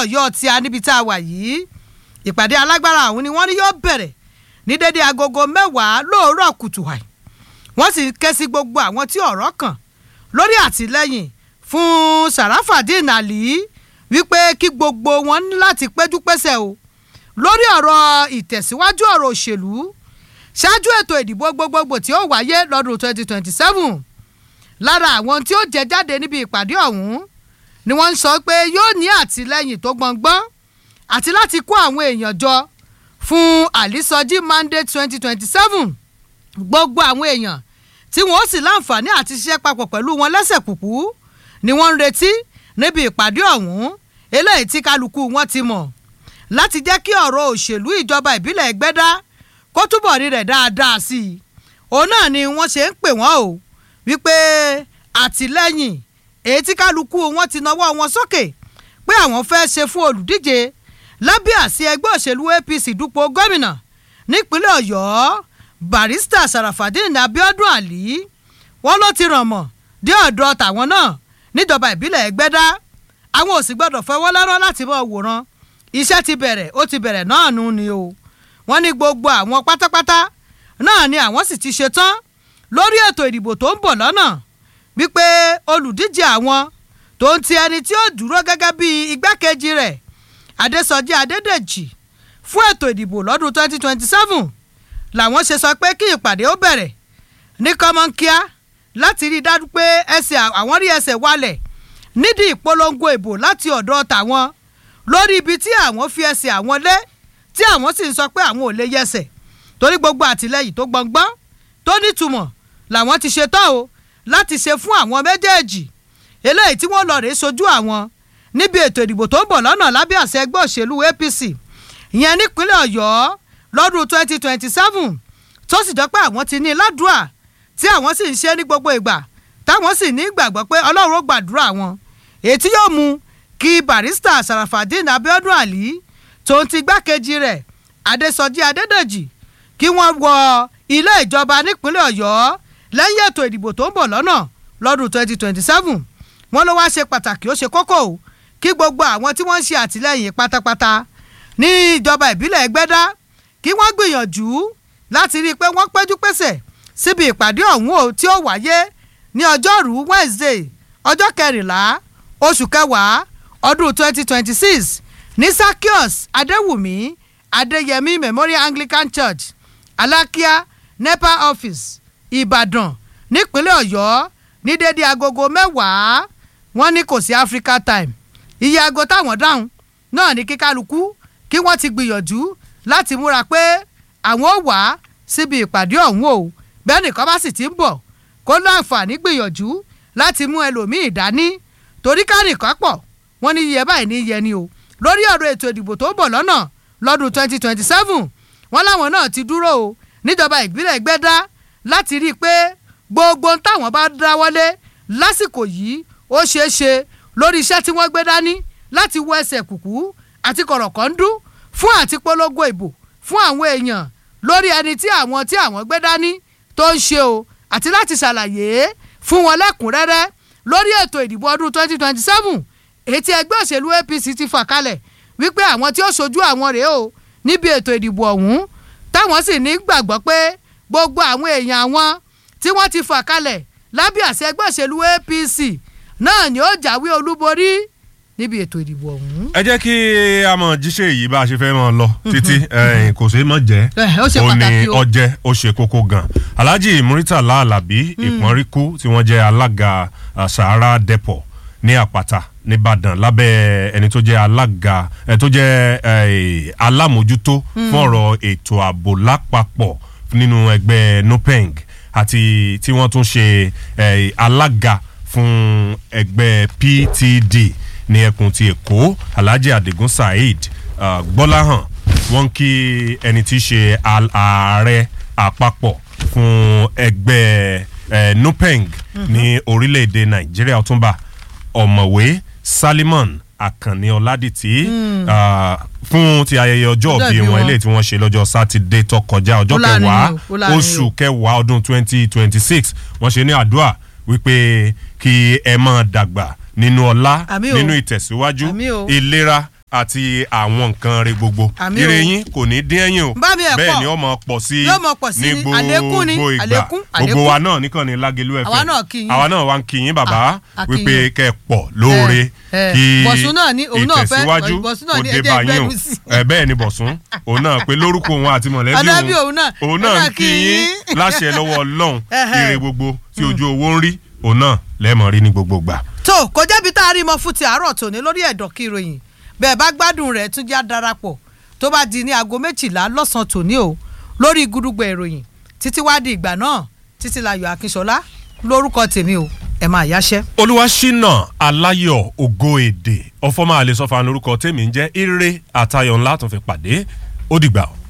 ọ̀yọ́ tí a níbi tá a wà yìí ìpàdé alágbára ọ̀hún ni wọ́n ní yóò bẹ̀rẹ̀ ní dédé agogo mẹ́wàá lóòrọ̀ kùtù àì wọ́n sì ké sí gbogbo àwọn tí ọ̀rọ̀ kàn lórí àtìlẹ́yìn fún Sarafadeen Ali wípé kí gbogbo wọn ní láti péjú pésẹ̀ o lórí ọ̀rọ̀ ìtẹ̀síwájú ọ̀rọ̀ òṣèlú ṣáájú ètò ìdìbò gbogbogbò tí ó wáyé lọ́dún 2027 lára àwọn tí ó jẹ jáde níbi ìpàdé ọ̀hún ni wọ́n ń sọ pé yóò ní àtìlẹ́yìn tó gbọ̀ngbọ́n àti láti kó àwọn èèyàn jọ fún àlìsọjí mandate 2027 gbogbo àwọn èèyàn tí wọ́n ó sì láǹfààní àti ṣiṣẹ́ papọ̀ pẹ̀lú wọn lẹ́sẹ̀ kùkú ni wọ́n ń retí níbi ìpàdé ọ̀hún eléyìí tí kálukú wọn ti mọ̀ láti jẹ́ kí ọ̀rọ̀ òṣèlú ìjọba ìbílẹ̀ Ẹgbẹ́dá kó túbọ̀ rí rẹ̀ dáadáa sí i òun náà ni wọ́n ṣe ń pè wọ́n o wípé àtìlẹ́yìn èyí tí kálukú wọn ti nawọ́ wọn sókè pé àwọn fẹ́ ṣe fún olùdíje lábẹ́ àsí ẹgbẹ́ òṣèlú APC dupò gómìnà nípínlẹ̀ Ọ̀yọ́ barista Sarafadeen Abiodun Ali wọ́n ló ti ràn mọ́ dé ọ̀dọ̀ tàwọn náà níjọba ìbílẹ̀ Ẹgbẹ́dá àwọn ò sì gbọ́dọ̀ fọwọ́ lọ́rọ́ láti mọ̀ wòran iṣẹ́ ti bẹ̀rẹ̀ ó ti bẹ̀rẹ̀ náà nù ni o wọ́n ní gbogbo àwọn pátápátá náà ni àwọn sì ti ṣetán lórí ètò ìdìbò tó ń bọ̀ lọ́nà wípé olùdíje àwọn tó ń ti ẹni tí ó dúró gẹ́gẹ́ bí igbákejì rẹ̀ Adésọjí Adédèjì fún ètò ìdìbò lọ́dún 2027 làwọn ṣe sọ pé kí ìpàdé ó bẹ̀rẹ̀ ní kọ́mọ́nkíá láti rí i dájú pé ẹsẹ̀ àwọn rí ẹsẹ̀ wálẹ̀ nídìí ìpolongo ìbò láti ọ̀dọ̀ tàwọn lórí ibi tí àwọn fi ẹsẹ̀ àwọn lé tí àwọn sì ń sọ pé àwọn ò lè yẹsẹ̀ torí gbogbo àtìlẹyìn tó gbọngbọ́n tó nítumọ̀ làwọn ti ṣe tán o láti ṣe fún àwọn méjèèjì eléyìí tí wọ́n lọ rèé sojú àwọn níbi ètò ìdìbò tó ń bọ̀ lọ́nà lábẹ́ àṣẹ ẹgbẹ́ òṣèlú APC ìyẹn nípínlẹ̀ Ọ̀yọ́ lọ́dún 2027 tó sì jọ pé àwọn ti ní ládùúà tí àwọn sì ń ṣe ní gbogbo ìgbà táwọn sì ní ìgbàgbọ́ pé Ọlọ́run ó gbàdúrà wọn èyí tí yóò mú kí barista Sarafadeen Abiodun Ali tó ń ti gbákejì rẹ̀ Adésọjí Adédèjì kí wọ́n wọ ilé ìjọba nípínlẹ̀ Ọ̀yọ́ lẹ́yìn ètò ìdìbò tó ń bọ̀ lọ́nà lọ́dún 2027 wọ́n ló wá ṣe pàtàkì ó ṣe kókó o kí gbogbo àwọn tí wọ́n ń ṣe àtìlẹ́yìn pátápátá ní ìjọba ìbílẹ̀ Ẹgbẹ́dá kí wọ́n gbìyànjú láti rí i pé wọ́n péjú pésẹ̀ síbi ìpàdé ọ̀hún o tí ó wáyé ní ọjọ́rú Wednesday ọjọ́ kẹrìnlá oṣù kẹwàá ọdún 2026 ní Sakios Adéwùmí Adéyẹmí Memorial Anglican Church Alákíá NEPA office Ìbàdàn nípínlẹ̀ Ọ̀yọ́ ní dédé agogo mẹ́wàá wọ́n ní kò sí Africa time iye aago táwọn dáhùn náà ní kíkálukú kí wọ́n ti gbìyànjú láti múra pé àwọn ò wá síbi ìpàdé ọ̀hún o bẹ́ẹ̀ nìkan bá sì ti ń bọ̀ kó láǹfààní gbìyànjú láti mú ẹlòmíì dání torí kánìkan pọ̀ wọ́n ní iye báyìí ní iye ni o lórí ọ̀rọ̀ ètò ìdìbò tó ń bọ̀ lọ́nà lọ́dún 2027 wọ́n láwọn náà ti dúró o níjọba ìbílẹ̀ Ẹgbẹ́dá láti rí i pé gbogbo ohun táwọn bá dáwọ́lé lásìkò yìí ó ṣeé ṣe lórí iṣẹ́ tí wọ́n gbé dání láti wọ ẹsẹ̀ kùkú àti kọ̀rọ̀kọ́ndú fún àti polongo ìbò fún àwọn èèyàn lórí ẹni tí àwọn tí àwọn gbé dání tó ń ṣe o àti láti ṣàlàyé fún wọn lẹ́kùnrẹ́rẹ́ lórí ètò ìdìbò ọdún 2027 èyí tí ẹgbẹ́ òṣèlú APC ti fà kalẹ̀ wípé àwọn tí ó ṣojú àwọn rèé o níbi ètò ìdìbò ọ̀hún táwọn sì ní gbàgbọ́ pé gbogbo àwọn èèyàn àwọn tí wọ́n ti fà kalẹ̀ lábẹ́ àṣẹ ẹgbẹ́ òṣèlú APC náà ni ó jáwé olúborí níbi ètò ìdìbò ọ̀hún. ẹ jẹ́ kí a mọ̀ jíṣẹ́ yìí bá a ṣe fẹ́ mọ̀ lọ títí ẹ̀yìn kò ṣeé mọ̀ jẹ́ Eh, ó ṣe ó ní pàtàkì o. ọjẹ́ ó ṣe kókó gan Alhaji Muritala Alabi Ìpọ́nríkú tí wọ́n jẹ́ alága ah, Sahara Depot ní Àpáta nìbàdàn lábẹ́ ẹni tó jẹ́ alága ẹ tó jẹ́ eh, alámòjútó fún ọ̀rọ̀ ètò ààbò lápapọ̀ nínú ẹgbẹ́ NUPENG àti tí wọ́n tún ṣe eh, alága fún ẹgbẹ́ PTD ní ẹkùn ti Èkó Alhaji Adigun Saheed uh, Gbọ́láhàn wọ́n kí ẹni tí í ṣe al- ààrẹ àpapọ̀ fún ẹgbẹ́ eh, NUPENG ní orílẹ̀-èdè Nàìjíríà ọ̀túnba ọ̀mọ̀wé Salimon Àkànní Ọládìtì ah, fún ti ayẹyẹ ọjọ́ Ọjọ́ òbí ìbí wọn wọn. eléyìí tí wọ́n ṣe lọ́jọ́ sátidé tó kọjá ọjọ́ Ó láàrin kẹwàá o, ó láàrin oṣù o. kẹwàá ọdún twenty twenty six wọ́n ṣe ní àdúrà wípé kí ẹ máa dàgbà nínú ọlá Àmín o. nínú ìtẹ̀síwájú Àmín o. ìlera àti àwọn nǹkan rẹ gbogbo Àmì o. ire yín kò ní dín ẹ̀yìn o Bá mi ẹ̀ bẹ́ẹ̀ pọ̀. ni ó máa pọ̀ sí Yóò máa pọ̀ sí ní ni. gbogbo Àlékún ni. ìgbà Àlékún, gbogbo àlékún. wa náà nìkan ní Lágelú FM Àwa náà kí yín. àwa náà wá ń kí yín bàbá Ah, a kí wípé yín. kẹ́ ẹ pọ̀ lóore Eh, eh. kí Bọ̀sún náà ní òun náà fẹ́- ìtẹ̀síwájú Bọ̀sún náà kó ní dé ẹjẹ́ bá yín o gbẹ́nu sí. ẹ bẹ́ẹ̀ ni Bọ̀sún òun náà pé lórúkọ òun àti mọ̀lẹ́bí Mọ̀lẹ́bí òun náà, òun òun náà náà ń kí kí yín yín. láṣẹ lọ́wọ́ Ọlọ́run Ẹhẹ́. ire gbogbo tí ojú owó ń rí òun náà lẹ́ẹ̀mọ̀ rí ní gbogbo gbà. tó kò jẹ́bi tá a rí mọ fún ti àárọ̀ tòní lórí ẹ̀dọ̀ kí ìròyìn bẹ́ẹ̀ bá gbádùn rẹ̀ tún já darapọ̀ tó bá di ní aago méjìlá lọ́sàn-án tòní o lórí gudugbẹ̀ ìròyìn títí wá di ìgbà náà títí láyọ̀ akínṣọlá lórúkọ tèmi o ẹ máa yáṣẹ́. olúwaṣínà aláyọ̀ ògo èdè ọfọmọ àlesọfà lórúkọ tèmi ń jẹ́ ire àtayọ̀ ńlá tó fi pàdé ó dìgbà o.